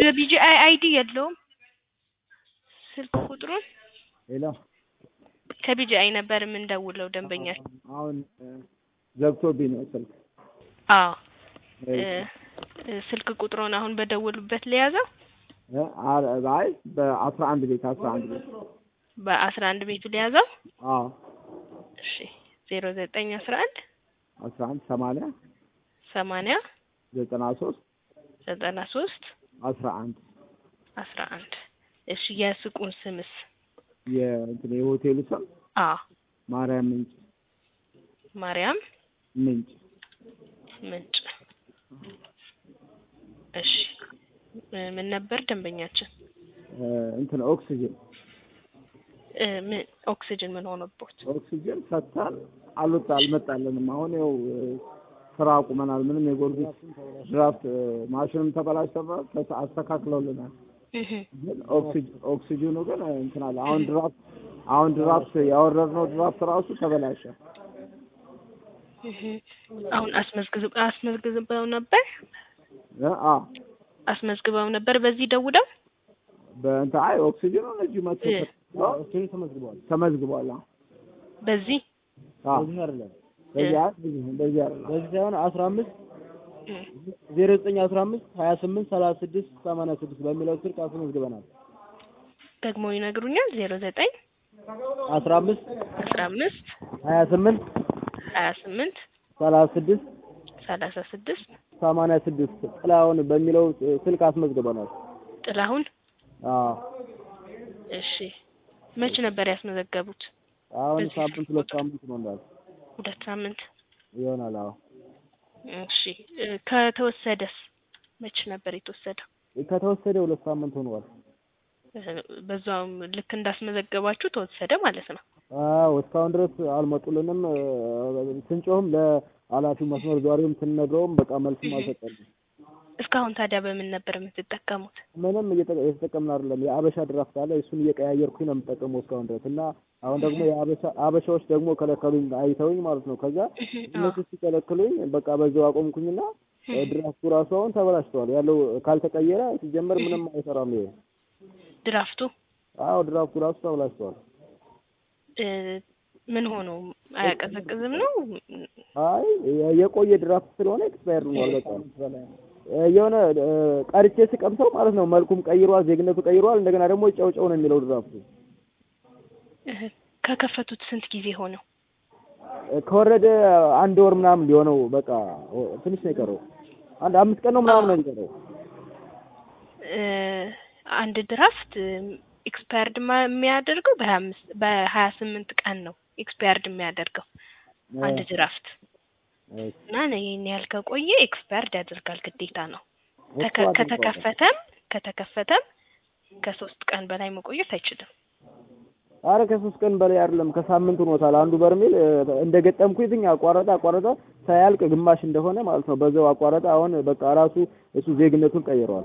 የቢጂአይ አይዲ የለውም ስልክ ቁጥሩን ሄሎ ከቢጂአይ ነበር የምንደውለው ደንበኛል አሁን ዘግቶብኝ ነው ስልክ አዎ እ እ ስልክ ቁጥሩን አሁን በደወሉበት ለያዘው እ አ- አይ በአስራ አንድ ቤት አስራ አንድ ቤት በአስራ አንድ ቤቱ ለያዘው አዎ እሺ ዜሮ ዘጠኝ አስራ አንድ አስራ አንድ ሰማንያ ሰማንያ ዘጠና ሶስት ዘጠና ሶስት አስራ አንድ አስራ አንድ እሺ የሱቁን ስምስ የእንትን የሆቴሉ ስም አ ማርያም ምንጭ ማርያም ምንጭ ምንጭ እሺ እ ምን ነበር ደንበኛችን እ እንትን ኦክሲጅን እ ምን ኦክሲጅን ምን ሆኖቦት ኦክሲጅን ሰጥተን አልወጣ አልመጣልንም። አሁን ያው እ ስራ አቁመናል። ምንም የጎርጊስ ድራፍት እ ማሽንም ተበላሽተበት ተስ- አስተካክለውልናል። እህ ግን ኦክሲጅ- ኦክሲጅኑ ግን እ እንትን አለ። አሁን ድራፍት አሁን ድራፍት ያወረድነው ድራፍት ራሱ ተበላሸ። እህ አሁን አስመዝግብ አስመዝግበው ነበር እ አ አስመዝግበው ነበር በዚህ ደውለው በእንትን አይ ኦክሲጅኑ እዚህ መጥቶ እ ተመዝግቧል ተመዝግቧል ተመዝግቧል። አዎ በዚህ አዎ በዚህ አይደለም በዚህ አይ በዚህ አይደለም በዚህ ሳይሆን አስራ አምስት እ ዜሮ ዘጠኝ አስራ አምስት ሀያ ስምንት ሰላሳ ስድስት ሰማንያ ስድስት በሚለው ስልክ አስመዝግበናል። ደግሞ ይነግሩኛል ዜሮ ዘጠኝ አስራ አምስት አስራ አምስት ሀያ ስምንት ሀያ ስምንት ሰላሳ ስድስት ሰላሳ ስድስት ሰማንያ ስድስት ጥላሁን በሚለው ስልክ አስመዝግበናል። ጥላሁን አዎ እሺ መች ነበር ያስመዘገቡት አሁን በዚህ ሳምንት ስልክ ሁለት ቁጥር? ሳምንት ነው እንዳል ሁለት ሳምንት ይሆናል። አዎ እሺ እ ከተወሰደስ መች ነበር የተወሰደው ከተወሰደ ሁለት ሳምንት ሆኗል። እ በዛውም ልክ እንዳስመዘገባችሁ ተወሰደ ማለት ነው አዎ እስካሁን ድረስ አልመጡልንም። እ ስንጮህም ለኃላፊው መስመር ዟሪውም ስንነግረውም በቃ መልስም አልሰጠንም። እስካሁን ታዲያ በምን ነበር የምትጠቀሙት ምንም እየጠ- እየተጠቀምን አይደለም። የአበሻ ድራፍት አለ እሱን እየቀያየርኩኝ ነው የምጠቀመው እስካሁን ድረስ እና አሁን ደግሞ የአበሻ አበሻዎች ደግሞ ከለከሉኝ አይተውኝ ማለት ነው። ከዛ እህ አዎ እነሱ ሲከለክሉኝ በቃ በዛው አቆምኩኝና እ ድራፍቱ ራሱ አሁን ተበላሽተዋል። ያለው ካልተቀየረ ሲጀመር ምንም አይሰራም። ይሄ ድራፍቱ አዎ ድራፍቱ ራሱ ተበላሽተዋል። እ ምን ሆኖ አያቀዘቅዝም ነው አይ የ- የቆየ ድራፍት ስለሆነ ኤክስፓየር ሆኗል። በቃ እ የሆነ እ ቀርቼ ስቀምሰው ማለት ነው መልኩም ቀይሯል፣ ዜግነቱ ቀይሯል። እንደገና ደግሞ ጨው ጨው ነው የሚለው ድራፍቱ እህ ከከፈቱት ስንት ጊዜ ሆነው እ ከወረደ አንድ ወር ምናምን ሊሆነው በቃ ኦ- ትንሽ ነው የቀረው። አንድ አምስት ቀን ነው ምናምን ነው የቀረው። እ አንድ ድራፍት ኤክስፓየርድ የሚያደርገው በሀያ አምስት በሀያ ስምንት ቀን ነው ኤክስፓየርድ የሚያደርገው አንድ ድራፍት እሺ። እና ይህን ያህል ከቆየ ኤክስፓየርድ ያደርጋል ግዴታ ነው። እሱ ተከ- አድርገዋል። ከተከፈተም ከተከፈተም ከሶስት ቀን በላይ መቆየት አይችልም። አረ ከሶስት ቀን በላይ አይደለም ከሳምንት ሆኖታል። አንዱ በርሜል እ እንደገጠምኩኝ አቋረጠ አቋረጠ ሳያልቅ ግማሽ እንደሆነ ማለት ነው በዛው አቋረጠ። አሁን በቃ ራሱ እሱ ዜግነቱን ቀይረዋል።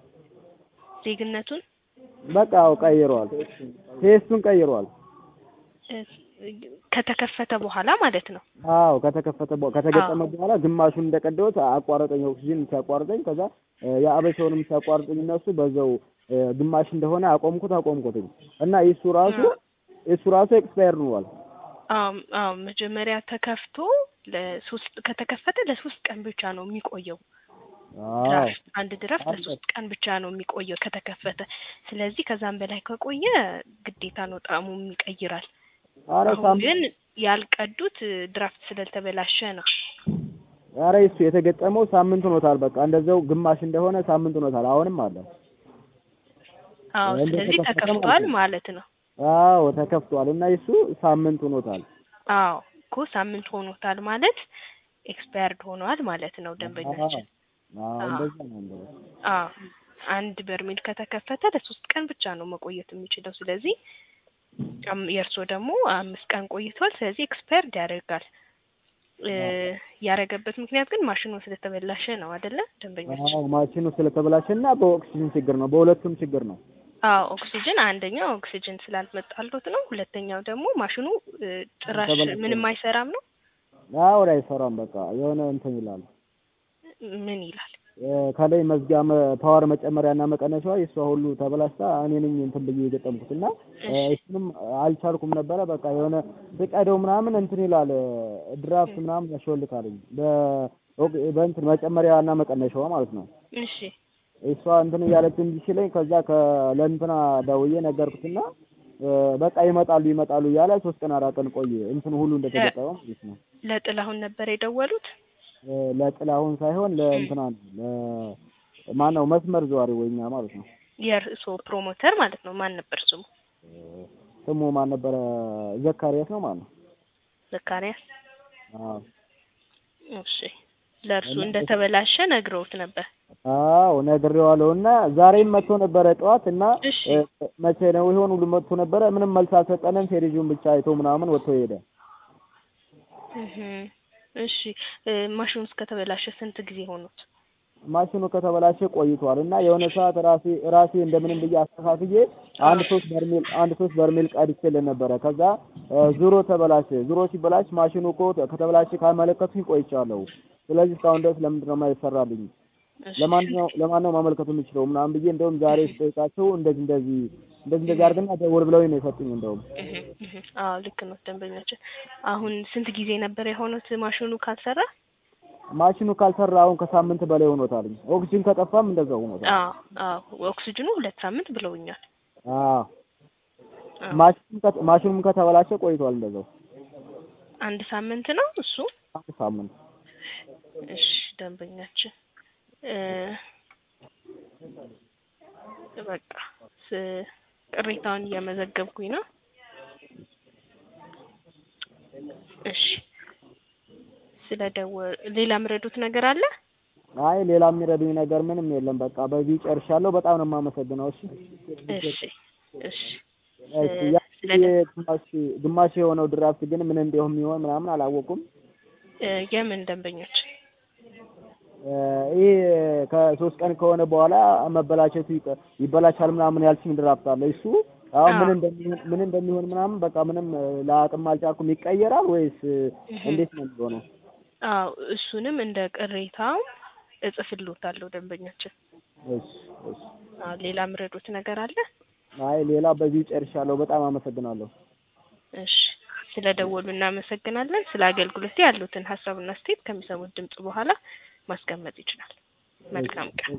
ዜግነቱን በቃ አዎ ቀይረዋል። ቴስቱን ቀይረዋል። እ ከተከፈተ በኋላ ማለት ነው። አዎ ከተከፈተ በ- ከተገጠመ በኋላ ግማሹን እንደቀደውት አቋረጠኝ። ኦክሲጅን ሲያቋርጠኝ ከዛ እ የአበሻውንም ሲያቋርጠኝ እነሱ በዛው እ ግማሽ እንደሆነ አቆምኩት አቆምኩትኝ እና እሱ ራሱ እሱ ራሱ ኤክስፓየር ሆኗል። አዎ አዎ መጀመሪያ ተከፍቶ ለሶስት ከተከፈተ ለሶስት ቀን ብቻ ነው የሚቆየው። አዎ ድራፍት አንድ ድራፍት አለ። ለሶስት ቀን ብቻ ነው የሚቆየው ከተከፈተ። ስለዚህ ከዛም በላይ ከቆየ ግዴታ ነው ጣዕሙም ይቀይራል። አረ አሁን ሳምንት ግን ያልቀዱት እ ድራፍት ስለተበላሸ ነው። አረ እሱ የተገጠመው ሳምንት ሆኖታል። በቃ እንደዛው ግማሽ እንደሆነ ሳምንት ሆኖታል። አሁንም አለ። አዎ እንደ ስለዚህ ተከፈተ ተከፍቷል ማለት ማለት ነው። አዎ ተከፍቷል እና እሱ ሳምንት ሆኖታል። አዎ እኮ ሳምንት ሆኖታል ማለት ኤክስፓየርድ ሆኗል ማለት ነው ደንበኛችን። አዎ አዎ። እንደዛ ነው እንደዛ። አዎ አንድ በርሜል ከተከፈተ ለሶስት ቀን ብቻ ነው መቆየት የሚችለው። ስለዚህ አም- የእርስዎ ደግሞ አምስት ቀን ቆይቷል። ስለዚህ ኤክስፓየርድ ያደርጋል። እ ያደረገበት ምክንያት ግን ማሽኑ ስለተበላሸ ነው አይደለ ደንበኛችን? አዎ ማሽኑ ስለተበላሸ እና በኦክሲጅን ችግር ነው። በሁለቱም ችግር ነው። አዎ ኦክሲጅን አንደኛው ኦክሲጅን ስላልመጣለት ነው። ሁለተኛው ደግሞ ማሽኑ እ ጭራሽ ተበላሽቶ ምንም ነው። አይሰራም ነው። አዎ አይሰራም። በቃ የሆነ እንትን ይላል። ምን ይላል? እ፣ ከላይ መዝጊያ መ- ፓወር መጨመሪያና መቀነሻዋ የእሷ ሁሉ ተበላሽታ እኔ ነኝ እንትን ብዬ የገጠምኩት እና እ፣ እሱንም አልቻልኩም ነበረ። በቃ የሆነ ብቀደው ምናምን እንትን ይላል እ፣ ድራፍት ምናምን ያሾልካልኝ በ- በእንትን መጨመሪያና መቀነሻዋ ማለት ነው። እሺ እሷ እንትን እያለች እንዲህ ሲለኝ ከዛ ከለእንትና ደውዬ ነገርኩትና እ፣ በቃ ይመጣሉ ይመጣሉ እያለ ሶስት ቀን አራት ቀን ቆየ። እንትን ሁሉ እንደተገጠመ ማለት ነው። ለጥላሁን ነበር የደወሉት? እ፣ ለጥላሁን ሳይሆን ለእንትና ነው ለማነው መስመር ዘዋሪ ወይኛ ማለት ነው። የእርስዎ ፕሮሞተር ማለት ነው። ማን ነበር ስሙ? ስሙ ማን ነበረ? ዘካሪያስ ነው ማለት ነው። ዘካሪያስ። አዎ እሺ ለእርሱ እንደተበላሸ ነግረውት ነበር። አዎ ነግሬዋለሁ። እና ዛሬም መጥቶ ነበረ ጠዋት እና እሺ እ፣ መቼ ነው ይሆን ሁሉ መጥቶ ነበረ። ምንም መልስ አልሰጠንም። ቴሌቪዥን ብቻ አይቶ ምናምን ወጥቶ ሄደ። እህ እሺ እ፣ ማሽኑ እስከተበላሸ ስንት ጊዜ ሆኖት? ማሽኑ ከተበላሸ ቆይቷል እና የሆነ ሰዓት ራሴ ራሴ እንደምንም ብዬ አስተካክዬ አንድ ሶስት በርሜል አንድ ሶስት በርሜል ቀድቼልን ነበረ። ከዛ እ፣ ዙሮ ተበላሸ። ዙሮ ሲበላሽ ማሽኑ እኮ ከተበላሸ ካመለከቱኝ ቆይቻለሁ። ስለዚህ እስካሁን ድረስ ለምንድን ነው የማይሰራልኝ? እሺ ለማንኛው ለማን ነው ማመልከቱ የምችለው ምናምን ብዬ እንደውም ዛሬ ስጠይቃቸው እንደዚህ እንደዚህ እንደዚህ እንደዚህ አድርግና ደውል ብለውኝ ነው የሰጡኝ። እንደውም እህ እህ አዎ ልክ ነው ደንበኛችን። አሁን ስንት ጊዜ ነበር የሆኑት ማሽኑ ካልሰራ? ማሽኑ ካልሰራ አሁን ከሳምንት በላይ ሆኖታል። ኦክሲጅን ከጠፋም እንደዛው ሆኖታል። አዎ አዎ ኦክሲጅኑ ሁለት ሳምንት ብለውኛል። አዎ አዎ ማሽኑም ከ- ማሽኑም ከተበላሸ ቆይቷል እንደዛው አንድ ሳምንት ነው እሱ። አንድ ሳምንት። እሺ ደንበኛችን እ፣ በቃ ስ- ቅሬታውን እየመዘገብኩኝ ነው። እሺ ስለ ደወ ሌላ ምረዱት ነገር አለ? አይ ሌላ የሚረዱኝ ነገር ምንም የለም። በቃ በዚህ ጨርሻለሁ። በጣም ነው የማመሰግነው። እሺ እሺ እሺ እሺ ያ ግማሽ ግማሽ የሆነው ድራፍት ግን ምን እንደሆነ የሚሆን ምናምን አላወቁም። እ፣ የምን ደንበኞች? እ፣ ይህ ከሶስት ቀን ከሆነ በኋላ መበላሸቱ ይቀ- ይበላሻል ምናምን ያልሽኝ ድራፍት አለ። እሱ አሁን ምን አዎ። እንደሚሆን ምን እንደሚሆን ምናምን በቃ ምንም እ፣ ለአቅም አልቻልኩም። ይቀየራል ወይስ እ፣ እንዴት ነው የሚሆነው? አዎ እሱንም እንደ ቅሬታው እጽፍልዎታለሁ ደንበኛችን። እሺ እሺ። አዎ ሌላ ምረዱት ነገር አለ? አይ ሌላ በዚህ ጨርሻለሁ። በጣም አመሰግናለሁ። እሺ ስለ ደወሉ እናመሰግናለን። ስለ አገልግሎት ያሉትን ሀሳብና አስተያየት ከሚሰሙት ድምጽ በኋላ ማስቀመጥ ይችላል። መልካም ቀን።